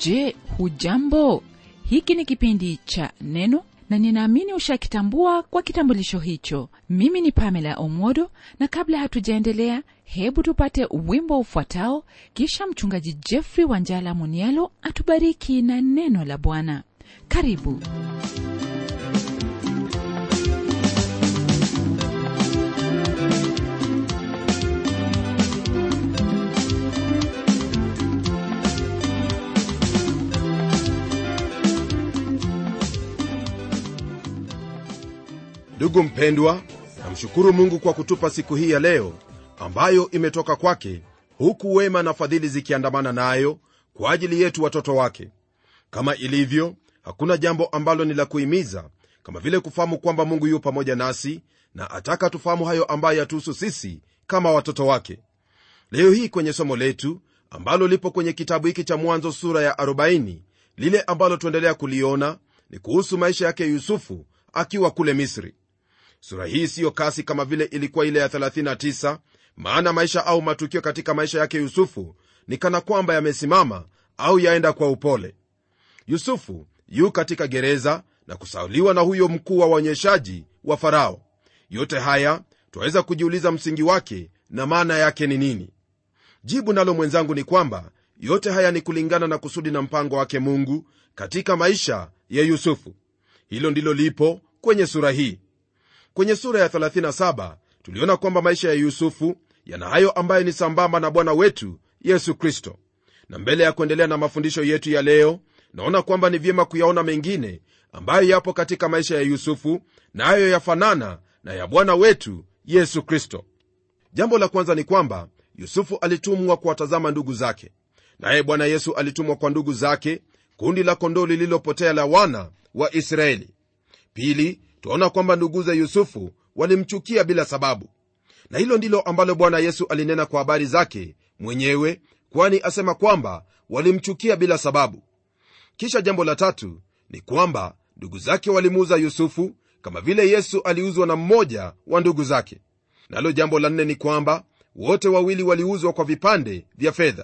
je hujambo hiki ni kipindi cha neno na ninaamini ushakitambua kwa kitambulisho hicho mimi ni pamela omodo na kabla hatujaendelea hebu tupate wimbo ufuatao kisha mchungaji jeffrey wanjala munialo atubariki na neno la bwana karibu ndugu mpendwa namshukuru mungu kwa kutupa siku hii ya leo ambayo imetoka kwake huku wema na fadhili zikiandamana nayo kwa ajili yetu watoto wake kama ilivyo hakuna jambo ambalo ni la kuhimiza kama vile kufahamu kwamba mungu yu pamoja nasi na ataka tufahamu hayo ambayo yatuhusu sisi kama watoto wake leo hii kwenye somo letu ambalo lipo kwenye kitabu hiki cha mwanzo sura ya 40 lile ambalo tuendelea kuliona ni kuhusu maisha yake yusufu akiwa kule misri sura hii siyo kasi kama vile ilikuwa ile ya 39 maana maisha au matukio katika maisha yake yusufu ni kana kwamba yamesimama au yaenda kwa upole yusufu yu katika gereza na kusauliwa na huyo mkuu wa waonyeshaji wa farao yote haya twaweza kujiuliza msingi wake na maana yake ni nini jibu nalo mwenzangu ni kwamba yote haya ni kulingana na kusudi na mpango wake mungu katika maisha ya yusufu hilo ndilo lipo kwenye sura hii kwenye sura ya 37 tuliona kwamba maisha ya yusufu yana hayo ambayo ni sambamba na bwana wetu yesu kristo na mbele ya kuendelea na mafundisho yetu ya leo naona kwamba ni vyema kuyaona mengine ambayo yapo katika maisha ya yusufu nayo na yafanana na ya bwana wetu yesu kristo jambo la kwanza ni kwamba yusufu alitumwa kuwatazama ndugu zake naye bwana yesu alitumwa kwa ndugu zake kundi la kondoo lililopotea la wana wa israeli pili twaona kwamba nduguze yusufu walimchukia bila sababu na hilo ndilo ambalo bwana yesu alinena kwa habari zake mwenyewe kwani asema kwamba walimchukia bila sababu kisha jambo la tatu ni kwamba ndugu zake walimuuza yusufu kama vile yesu aliuzwa na mmoja wa ndugu zake nalo jambo la nne ni kwamba wote wawili waliuzwa kwa vipande vya fedha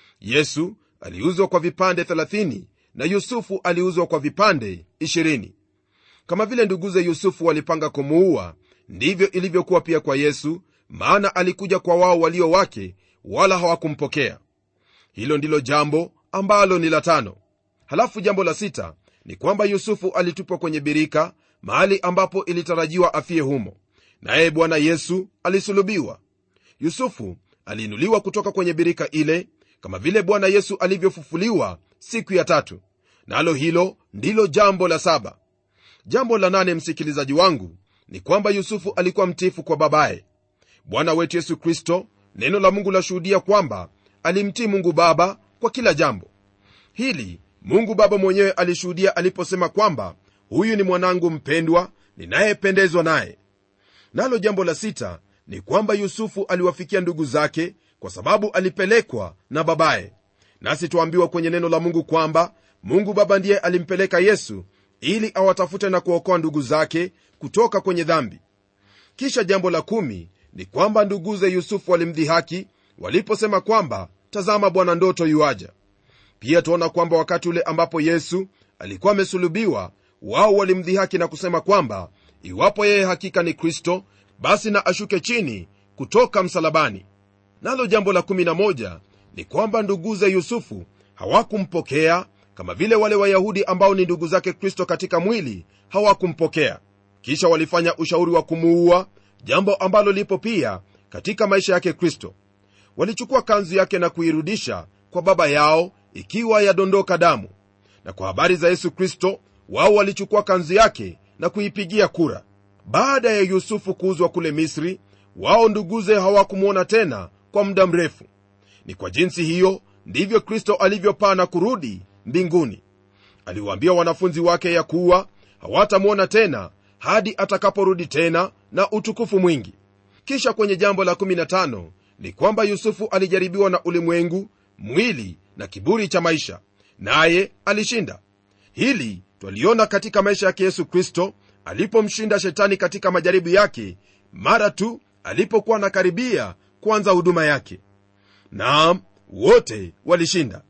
yesu aliuzwa kwa vipande 30 na yusufu aliuzwa kwa vipande 20 kama vile nduguze yusufu walipanga kumuua ndivyo ilivyokuwa pia kwa yesu maana alikuja kwa wao walio wake wala hawakumpokea hilo ndilo jambo ambalo ni la tano halafu jambo la sita ni kwamba yusufu alitupwa kwenye birika mahali ambapo ilitarajiwa afie humo naye bwana yesu alisulubiwa yusufu aliinuliwa kutoka kwenye birika ile kama vile bwana yesu alivyofufuliwa siku ya tatu nalo na hilo ndilo jambo la saba jambo la nane msikilizaji wangu ni kwamba yusufu alikuwa mtifu kwa babaye bwana wetu yesu kristo neno la mungu lashuhudia kwamba alimtii mungu baba kwa kila jambo hili mungu baba mwenyewe alishuhudia aliposema kwamba huyu ni mwanangu mpendwa ninayependezwa naye nalo jambo la sita ni kwamba yusufu aliwafikia ndugu zake kwa sababu alipelekwa na babaye nasi twambiwa kwenye neno la mungu kwamba mungu baba ndiye alimpeleka yesu ili awatafute na kuokoa ndugu zake kutoka kwenye dhambi kisha jambo la kumi ni kwamba nduguze yusufu walimdhihaki waliposema kwamba tazama bwana ndoto yuaja pia tuona kwamba wakati ule ambapo yesu alikuwa amesulubiwa wao walimdhihaki na kusema kwamba iwapo yeye hakika ni kristo basi na ashuke chini kutoka msalabani nalo jambo la 11 ni kwamba nduguze yusufu hawakumpokea kama vile wale wayahudi ambao ni ndugu zake kristo katika mwili hawakumpokea kisha walifanya ushauri wa kumuua jambo ambalo lipo pia katika maisha yake kristo walichukua kanzu yake na kuirudisha kwa baba yao ikiwa yadondoka damu na kwa habari za yesu kristo wao walichukua kanzu yake na kuipigia kura baada ya yusufu kuuzwa kule misri wao nduguze hawakumwona tena kwa muda mrefu ni kwa jinsi hiyo ndivyo kristo alivyopaa na kurudi mbinguni aliwaambia wanafunzi wake ya kuwa hawatamwona tena hadi atakaporudi tena na utukufu mwingi kisha kwenye jambo la 15 ni kwamba yusufu alijaribiwa na ulimwengu mwili na kiburi cha maisha naye alishinda hili twaliona katika maisha yake yesu kristo alipomshinda shetani katika majaribu yake mara tu alipokuwa anakaribia kuanza huduma yake naam wote walishinda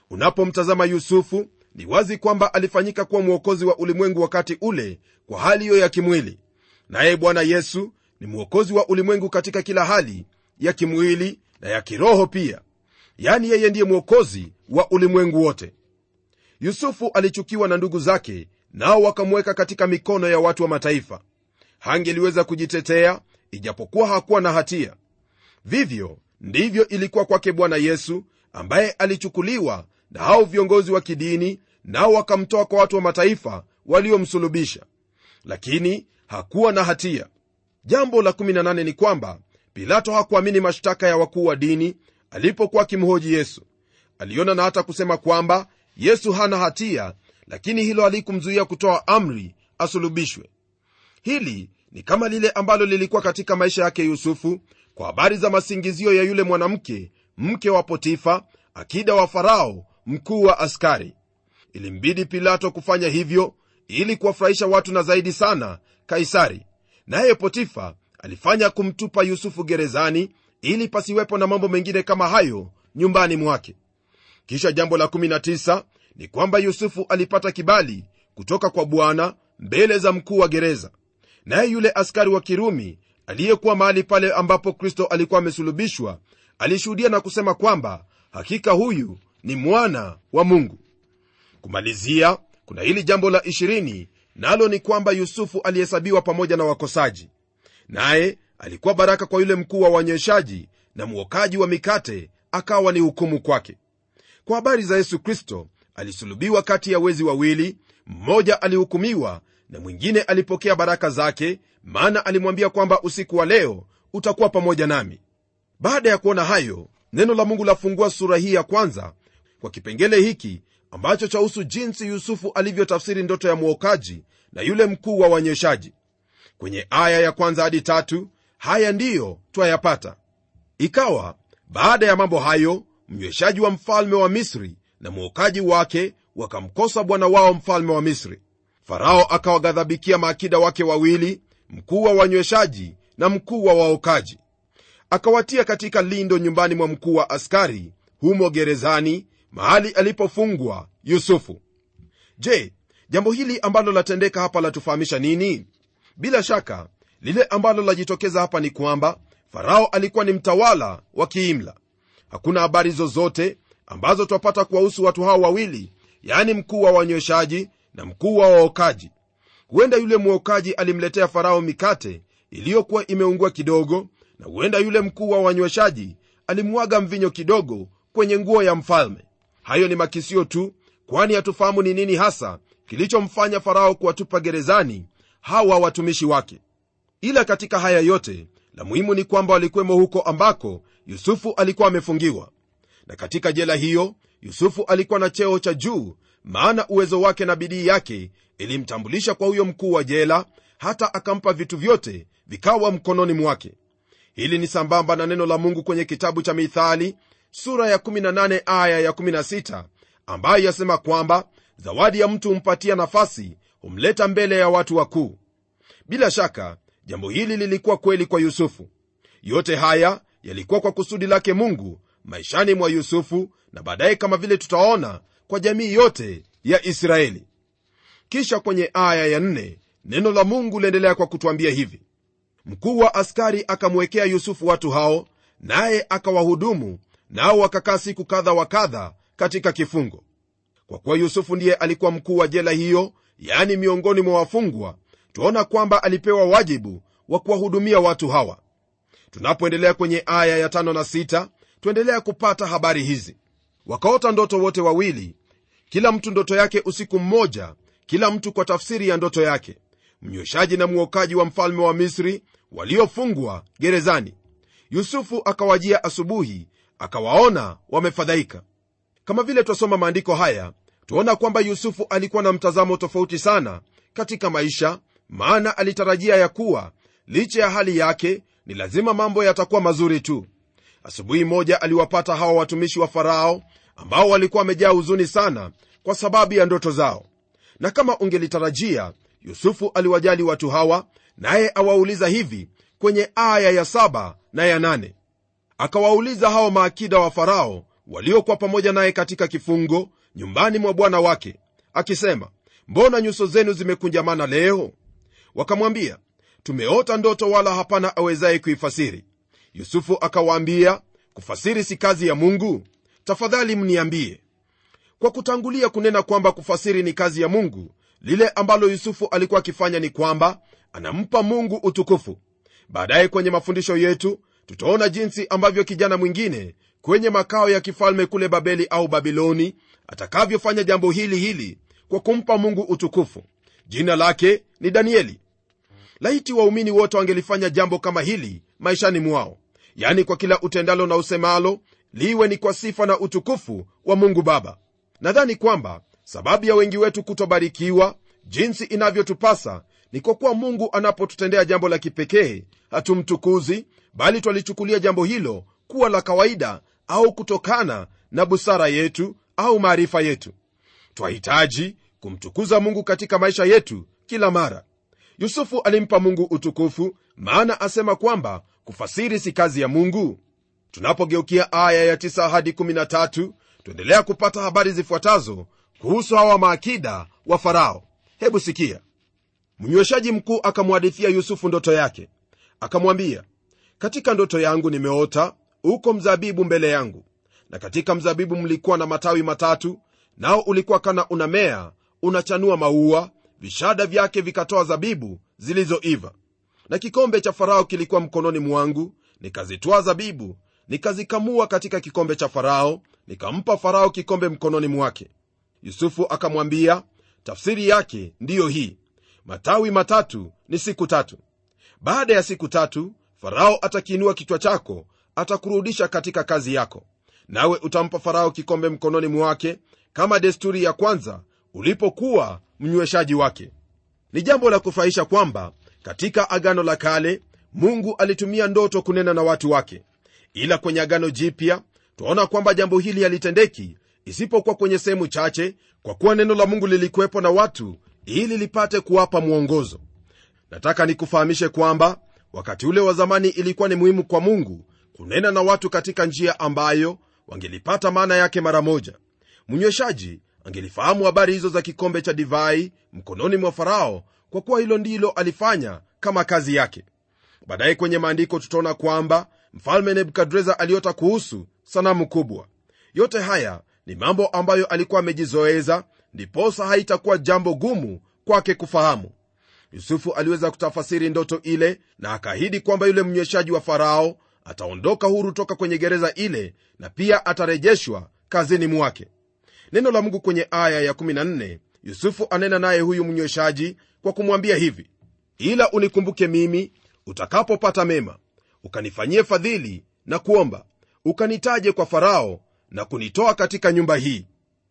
unapomtazama yusufu ni wazi kwamba alifanyika kuwa mwokozi wa ulimwengu wakati ule kwa hali hiyo ya kimwili naye bwana yesu ni mwokozi wa ulimwengu katika kila hali ya kimwili na ya kiroho pia yaani yeye ndiye mwokozi wa ulimwengu wote yusufu alichukiwa na ndugu zake nao wakamweka katika mikono ya watu wa mataifa hangeliweza kujitetea ijapokuwa hakuwa na hatia vivyo ndivyo ilikuwa kwake bwana yesu ambaye alichukuliwa na hao viongozi wa kidini nao wakamtoa kwa watu wa mataifa waliomsulubisha lakini hakuwa na hatia jambo la 18 ni kwamba pilato hakuamini mashtaka ya wakuu wa dini alipokuwa akimhoji yesu aliona na hata kusema kwamba yesu hana hatia lakini hilo halikumzuia kutoa amri asulubishwe hili ni kama lile ambalo lilikuwa katika maisha yake yusufu kwa habari za masingizio ya yule mwanamke mke wa potifa akida wa farao mkuu wa askari ilimbidi pilato kufanya hivyo ili kuwafurahisha watu na zaidi sana kaisari naye potifa alifanya kumtupa yusufu gerezani ili pasiwepo na mambo mengine kama hayo nyumbani mwake kisha jambo la 19 ni kwamba yusufu alipata kibali kutoka kwa bwana mbele za mkuu wa gereza naye yule askari wa kirumi aliyekuwa mahali pale ambapo kristo alikuwa amesulubishwa alishuhudia na kusema kwamba hakika huyu ni mwana wa mungu kumalizia kuna hili jambo la 20 nalo ni kwamba yusufu alihesabiwa pamoja na wakosaji naye alikuwa baraka kwa yule mkuu wa wanyeshaji na mwokaji wa mikate akawa ni hukumu kwake kwa habari za yesu kristo alisulubiwa kati ya wezi wawili mmoja alihukumiwa na mwingine alipokea baraka zake maana alimwambia kwamba usiku wa leo utakuwa pamoja nami baada ya kuona hayo neno la mungu lafungua sura hii ya kwanza kwa kipengele hiki ambacho chahusu jinsi yusufu alivyotafsiri ndoto ya mwokaji na yule mkuu wa wanyeshaji kwenye aya ya kwanza hadi tatu haya ndiyo twayapata ikawa baada ya mambo hayo mnyweshaji wa mfalme wa misri na mwokaji wake wakamkosa bwana wao mfalme wa misri farao akawaghadhabikia maakida wake wawili mkuu wa wanyweshaji na mkuu wa waokaji akawatia katika lindo nyumbani mwa mkuu wa askari humo gerezani mahali alipofungwa yusufu je jambo hili ambalo latendeka hapa latufahamisha nini bila shaka lile ambalo lajitokeza hapa ni kwamba farao alikuwa ni mtawala wa kiimla hakuna habari zozote ambazo twapata kuwahusu watu hao wawili yaani mkuu wa wanyweshaji na mkuu wa waokaji huenda yule mwokaji alimletea farao mikate iliyokuwa imeungua kidogo na huenda yule mkuu wa wanyweshaji alimwaga mvinyo kidogo kwenye nguo ya mfalme hayo ni makisio tu kwani hatufahamu ni nini hasa kilichomfanya farao kuwatupa gerezani hawa watumishi wake ila katika haya yote la muhimu ni kwamba walikuwemo huko ambako yusufu alikuwa amefungiwa na katika jela hiyo yusufu alikuwa na cheo cha juu maana uwezo wake na bidii yake ilimtambulisha kwa huyo mkuu wa jela hata akampa vitu vyote vikawa mkononi mwake hili ni sambamba na neno la mungu kwenye kitabu cha mithali sura ya 18 aya ya 16 ambayo yasema kwamba zawadi ya mtu humpatia nafasi humleta mbele ya watu wakuu bila shaka jambo hili lilikuwa kweli kwa yusufu yote haya yalikuwa kwa kusudi lake mungu maishani mwa yusufu na baadaye kama vile tutaona kwa jamii yote ya israeli kisha kwenye aya ya nne, neno la mungu liendelea kwa kutwambia hivi mkuu wa askari akamwekea yusufu watu hao naye akawahudumu nao wakakaa siku kadha wa kadha katika kifungo kwa kuwa yusufu ndiye alikuwa mkuu wa jela hiyo yaani miongoni mwa wafungwa twaona kwamba alipewa wajibu wa kuwahudumia watu hawa tunapoendelea kwenye aya ya tano na sita tuendelea kupata habari hizi wakaota ndoto wote wawili kila mtu ndoto yake usiku mmoja kila mtu kwa tafsiri ya ndoto yake mnyweshaji na mwokaji wa mfalme wa misri waliofungwa gerezani yusufu akawajia asubuhi akawaona wamefadhaika kama vile twasoma maandiko haya twaona kwamba yusufu alikuwa na mtazamo tofauti sana katika maisha maana alitarajia ya kuwa licha ya hali yake ni lazima mambo yatakuwa mazuri tu asubuhi moja aliwapata hawa watumishi wa farao ambao walikuwa wamejaa huzuni sana kwa sababu ya ndoto zao na kama ungelitarajia yusufu aliwajali watu hawa naye awauliza hivi kwenye aya ya saba na ya nane akawauliza hao maakida wa farao waliokuwa pamoja naye katika kifungo nyumbani mwa bwana wake akisema mbona nyuso zenu zimekunjamana leo wakamwambia tumeota ndoto wala hapana awezaye kuifasiri yusufu akawaambia kufasiri si kazi ya mungu tafadhali mniambie kwa kutangulia kunena kwamba kufasiri ni kazi ya mungu lile ambalo yusufu alikuwa akifanya ni kwamba anampa mungu utukufu baadaye kwenye mafundisho yetu tutaona jinsi ambavyo kijana mwingine kwenye makao ya kifalme kule babeli au babiloni atakavyofanya jambo hili hili kwa kumpa mungu utukufu jina lake ni danieli laiti waumini wote wangelifanya jambo kama hili maishani mwao yani kwa kila utendalo na usemalo liwe ni kwa sifa na utukufu wa mungu baba nadhani kwamba sababu ya wengi wetu kutobarikiwa jinsi inavyotupasa ni kwa kuwa mungu anapotutendea jambo la kipekee hatumtukuzi bali twalichukulia jambo hilo kuwa la kawaida au kutokana na busara yetu au maarifa yetu twahitaji kumtukuza mungu katika maisha yetu kila mara yusufu alimpa mungu utukufu maana asema kwamba kufasiri si kazi ya mungu tunapogeukia aya ya 9 hadi 13 tuendelea kupata habari zifuatazo kuhusu hawa maakida wa farao hebu sikia mnyweshaji mkuu akamwadithia yusufu ndoto yake akamwambia katika ndoto yangu nimeota uko mzabibu mbele yangu na katika mzabibu mlikuwa na matawi matatu nao ulikuwa kana unamea unachanua maua vishada vyake vikatoa zabibu zilizoiva na kikombe cha farao kilikuwa mkononi mwangu nikazitwaa zabibu nikazikamua katika kikombe cha farao nikampa farao kikombe mkononi mwake yusufu akamwambia tafsiri yake ndiyo hii matawi matatu ni siku tatu baada ya siku tatu farao atakiinua kichwa chako atakurudisha katika kazi yako nawe utampa farao kikombe mkononi mwake kama desturi ya kwanza ulipokuwa mnyweshaji wake ni jambo la kufurahisha kwamba katika agano la kale mungu alitumia ndoto kunena na watu wake ila kwenye agano jipya twaona kwamba jambo hili halitendeki isipokuwa kwenye sehemu chache kwa kuwa neno la mungu lilikuwepo na watu ili lipate kuwapa mwongozo nataka nikufahamishe kwamba wakati ule wa zamani ilikuwa ni muhimu kwa mungu kunena na watu katika njia ambayo wangelipata maana yake mara moja mnyweshaji angelifahamu habari hizo za kikombe cha divai mkononi mwa farao kwa kuwa hilo ndilo alifanya kama kazi yake baadaye kwenye maandiko tutaona kwamba mfalme nebukadreza aliota kuhusu sanamu kubwa yote haya ni mambo ambayo alikuwa amejizoeza ndiposa haitakuwa jambo gumu kwake kufahamu yusufu aliweza kutafasiri ndoto ile na akaahidi kwamba yule mnyweshaji wa farao ataondoka huru toka kwenye gereza ile na pia atarejeshwa kazini mwake neno la mungu kwenye aya ya14 yusufu anena naye huyu mnyweshaji kwa kumwambia hivi ila unikumbuke mimi utakapopata mema ukanifanyie fadhili na kuomba ukanitaje kwa farao na kunitoa katika nyumba hii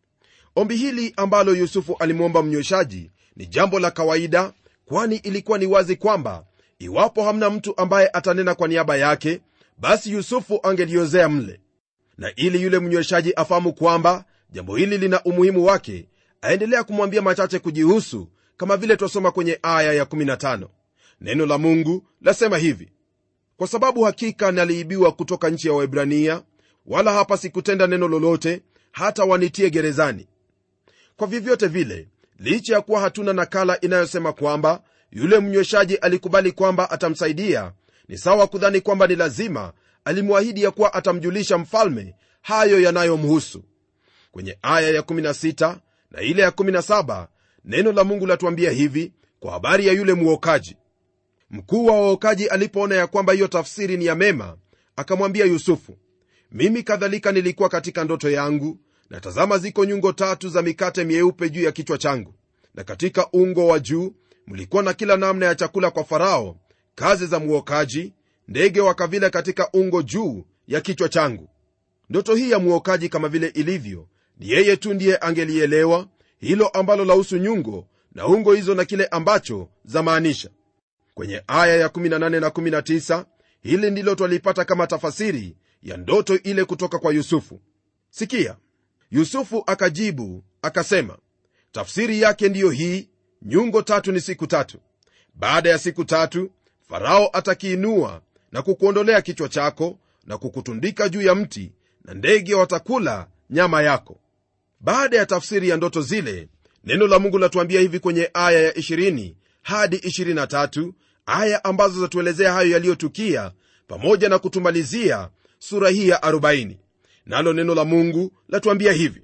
ombi hili ambalo yusufu alimwomba mnyweshaji ni jambo la kawaida kwani ilikuwa ni wazi kwamba iwapo hamna mtu ambaye atanena kwa niaba yake basi yusufu angeliozea mle na ili yule mnyweshaji afahamu kwamba jambo hili lina umuhimu wake aendelea kumwambia machache kujihusu kama vile twasoma kwenye aya ya15 neno la mungu lasema hivi kwa sababu hakika naliibiwa kutoka nchi ya waibrania wala hapa sikutenda neno lolote hata wanitie gerezani kwa vyovyote vile licha ya kuwa hatuna nakala inayosema kwamba yule mnyweshaji alikubali kwamba atamsaidia ni sawa kudhani kwamba ni lazima alimwahidi ya kuwa atamjulisha mfalme hayo yanayomhusu kwenye aya ya16 na ile ya17 neno la mungu latuambia hivi kwa habari ya yule mwokaji mkuu wa waokaji alipoona ya kwamba hiyo tafsiri ni ya mema akamwambia yusufu mimi kadhalika nilikuwa katika ndoto yangu na tazama ziko nyungo tatu za mikate myeupe juu ya kichwa changu na katika ungo wa juu mlikuwa na kila namna ya chakula kwa farao kazi za mwokaji ndege wakavila katika ungo juu ya kichwa changu ndoto hii ya mwokaji kama vile ilivyo ni yeye tu ndiye angelielewa hilo ambalo lahusu nyungo na ungo hizo na kile ambacho zamaanisha kwenye aya ya 18 na 19 hili ndilo twalipata kama tafasiri ya ndoto ile kutoka kwa yusufu sikia yusufu akajibu akasema tafsiri yake ndiyo hii nyungo tatu ni siku tatu baada ya siku tatu farao atakiinua na kukuondolea kichwa chako na kukutundika juu ya mti na ndege watakula nyama yako baada ya tafsiri ya ndoto zile neno la mungu latuambia hivi kwenye aya ya 20 hadi 23 aya ambazo zatuelezea hayo yaliyotukia pamoja na kutumalizia sura hii ya 40 nalo neno la mungu latuambia hivi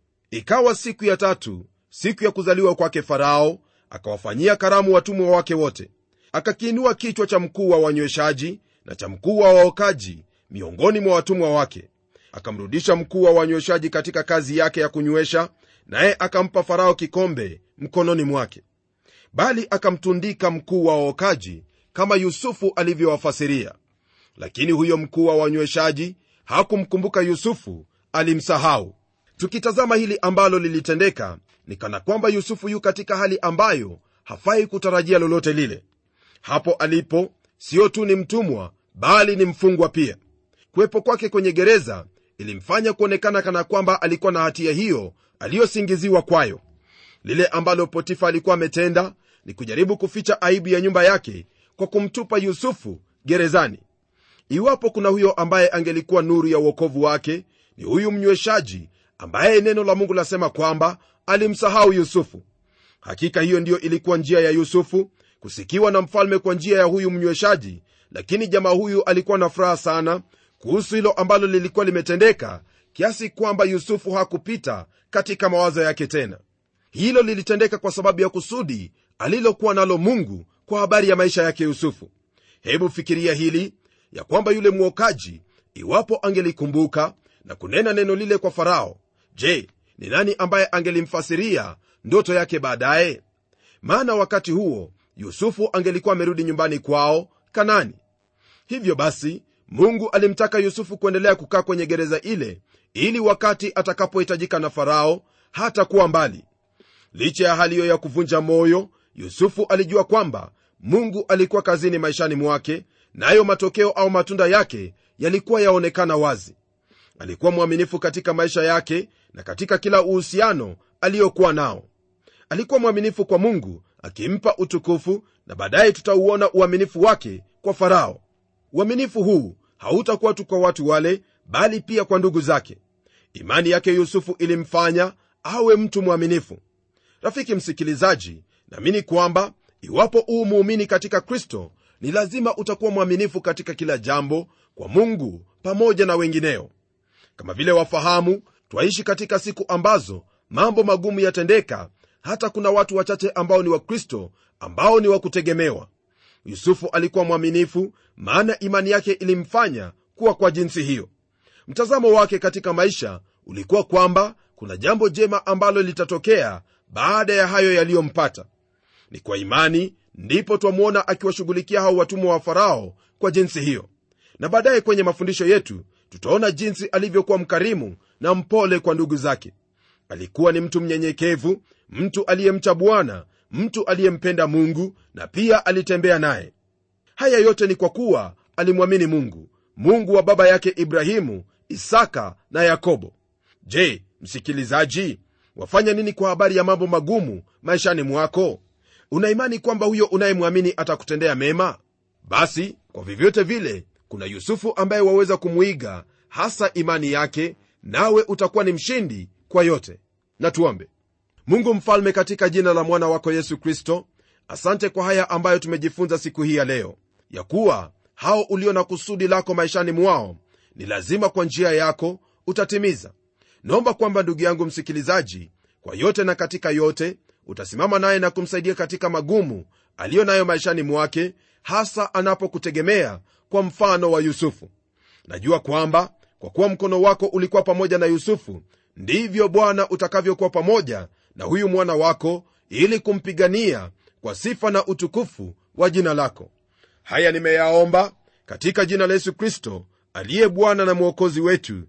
ikawa siku ya tatu siku ya kuzaliwa kwake farao akawafanyia karamu watumwa wake wote akakiinua kichwa cha mkuu wa wanyweshaji na cha mkuu wa waokaji miongoni mwa watumwa wake akamrudisha mkuu wa wanyweshaji katika kazi yake ya kunywesha naye akampa farao kikombe mkononi mwake bali akamtundika mkuu wa waokaji kama yusufu alivyowafasiria lakini huyo mkuu wa wanyweshaji hakumkumbuka yusufu alimsahau tukitazama hili ambalo lilitendeka ni kana kwamba yusufu yu katika hali ambayo hafai kutarajia lolote lile hapo alipo sio tu ni mtumwa bali ni mfungwa pia kuwepo kwake kwenye gereza ilimfanya kuonekana kana kwamba alikuwa na hatia hiyo aliyosingiziwa kwayo lile ambalo potifa alikuwa ametenda ni kujaribu kuficha aibu ya nyumba yake kwa kumtupa yusufu gerezani iwapo kuna huyo ambaye angelikuwa nuru ya uokovu wake ni huyu mnyweshaji ambaye neno la mungu lasema kwamba alimsahau yusufu hakika hiyo ndiyo ilikuwa njia ya yusufu kusikiwa na mfalme kwa njia ya huyu mnyweshaji lakini jamaa huyu alikuwa na furaha sana kuhusu hilo ambalo lilikuwa limetendeka kiasi kwamba yusufu hakupita katika mawazo yake tena hilo lilitendeka kwa sababu ya kusudi alilokuwa nalo mungu kwa habari ya maisha yake yusufu hebu fikiria hili ya kwamba yule mwokaji iwapo angelikumbuka na kunena neno lile kwa farao je ni nani ambaye angelimfasiria ndoto yake baadaye maana wakati huo yusufu angelikuwa amerudi nyumbani kwao kanani hivyo basi mungu alimtaka yusufu kuendelea kukaa kwenye gereza ile ili wakati atakapohitajika na farao hata kuwa mbali licha ya hali hiyo ya kuvunja moyo yusufu alijua kwamba mungu alikuwa kazini maishani mwake nayo na matokeo au matunda yake yalikuwa yaonekana wazi alikuwa mwaminifu katika maisha yake na katika kila uhusiano aliyokuwa nao alikuwa mwaminifu kwa mungu akimpa utukufu na baadaye tutauona uaminifu wake kwa farao uaminifu huu hautakuwa tu kwa watu wale bali pia kwa ndugu zake imani yake yusufu ilimfanya awe mtu mwaminifu rafiki msikilizaji naamini kwamba iwapo uu muumini katika kristo ni lazima utakuwa mwaminifu katika kila jambo kwa mungu pamoja na wengineo kama vile wafahamu twaishi katika siku ambazo mambo magumu yatendeka hata kuna watu wachache ambao ni wakristo ambao ni wa kutegemewa yusufu alikuwa mwaminifu maana imani yake ilimfanya kuwa kwa jinsi hiyo mtazamo wake katika maisha ulikuwa kwamba kuna jambo jema ambalo litatokea baada ya hayo yaliyompata ni kwa imani ndipo twamwona akiwashughulikia hao watumwa wa farao kwa jinsi hiyo na baadaye kwenye mafundisho yetu tutaona jinsi alivyokuwa mkarimu na mpole kwa ndugu zake alikuwa ni mtu mnyenyekevu mtu aliyemcha bwana mtu aliyempenda mungu na pia alitembea naye haya yote ni kwa kuwa alimwamini mungu mungu wa baba yake ibrahimu isaka na yakobo je msikilizaji wafanya nini kwa habari ya mambo magumu maishani mwako unaimani kwamba huyo unayemwamini atakutendea mema basi kwa vyovyote vile kuna yusufu ambaye waweza kumwiga hasa imani yake nawe utakuwa ni mshindi kwa yote na tuombe mungu mfalme katika jina la mwana wako yesu kristo asante kwa haya ambayo tumejifunza siku hii ya leo ya kuwa hao ulio na kusudi lako maishani mwao ni lazima kwa njia yako utatimiza naomba kwamba ndugu yangu msikilizaji kwa yote na katika yote utasimama naye na kumsaidia katika magumu aliyo nayo maishani mwake hasa anapokutegemea kwa mfano wa yusufu najua kwamba kwa kuwa mkono wako ulikuwa pamoja na yusufu ndivyo bwana utakavyokuwa pamoja na huyu mwana wako ili kumpigania kwa sifa na utukufu wa jina lako haya nimeyaomba katika jina la yesu kristo aliye bwana na mwokozi wetu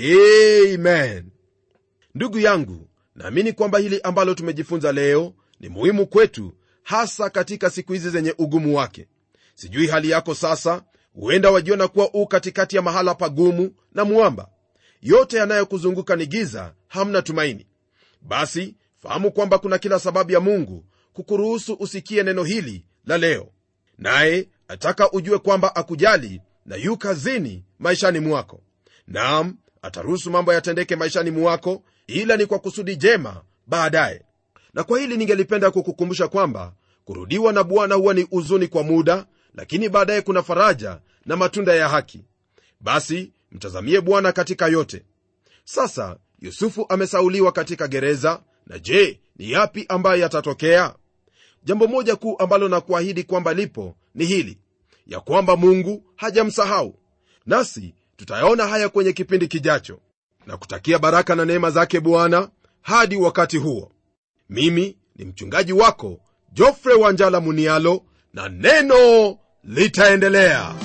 amen ndugu yangu naamini kwamba hili ambalo tumejifunza leo ni muhimu kwetu hasa katika siku hizi zenye ugumu wake sijui hali yako sasa huenda wajiona kuwa u katikati ya mahala pagumu na mwamba yote yanayokuzunguka ni giza hamna tumaini basi fahamu kwamba kuna kila sababu ya mungu kukuruhusu usikie neno hili la leo naye ataka ujue kwamba akujali na yu kazini maishani mwako nam ataruhusu mambo yatendeke maishani mwako ila ni kwa kusudi jema baadaye na kwa hili ningelipenda kukukumbusha kwamba kurudiwa na bwana huwa ni huzuni kwa muda lakini baadaye kuna faraja na matunda ya haki basi mtazamie bwana katika yote sasa yusufu amesauliwa katika gereza na je ni yapi ambayo yatatokea jambo moja kuu ambalo na kuahidi kwamba lipo ni hili ya kwamba mungu hajamsahau nasi tutayaona haya kwenye kipindi kijacho na kutakia baraka na neema zake bwana hadi wakati huo mimi ni mchungaji wako jofre wanjala munialo na neno litaendelea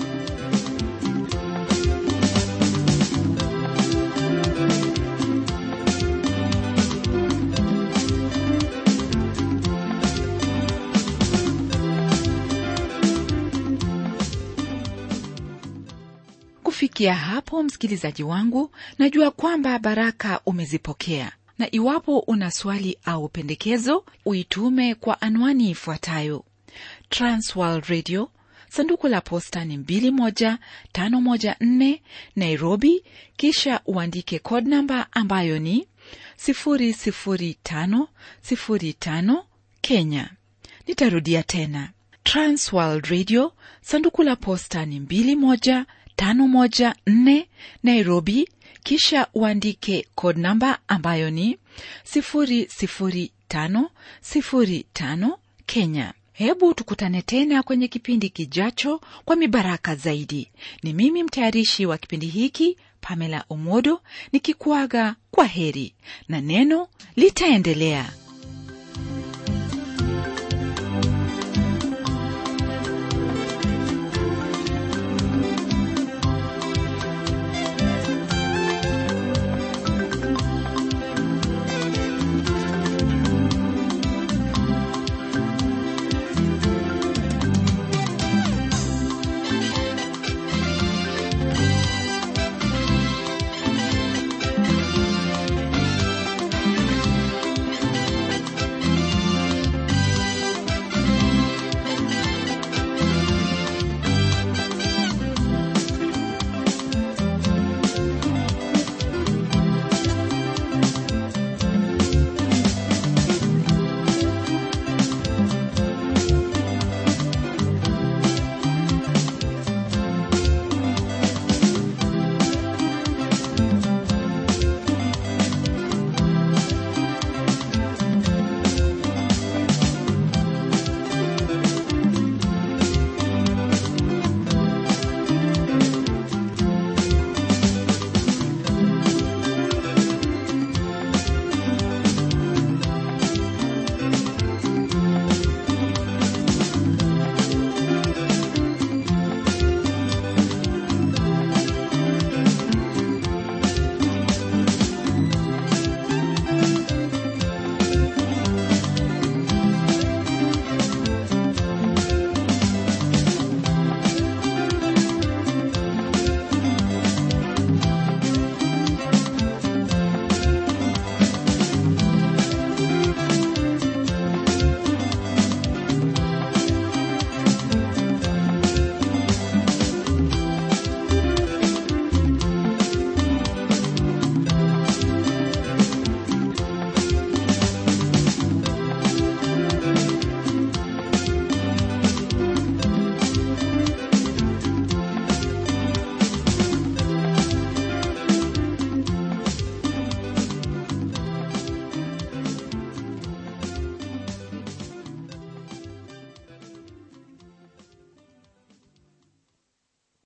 kufikia hapo msikilizaji wangu najua kwamba baraka umezipokea na iwapo una swali au pendekezo uitume kwa anwani ifuatayo transworld radio sanduku la posta ni 21514 nairobi kisha uandike code namba ambayo ni 00505 kenya nitarudia tena transworld radio sanduku la posta ni 21514 nairobi kisha uandike code namba ambayo ni 00505 kenya hebu tukutane tena kwenye kipindi kijacho kwa mibaraka zaidi ni mimi mtayarishi wa kipindi hiki pamela omodo nikikuaga kwa heri na neno litaendelea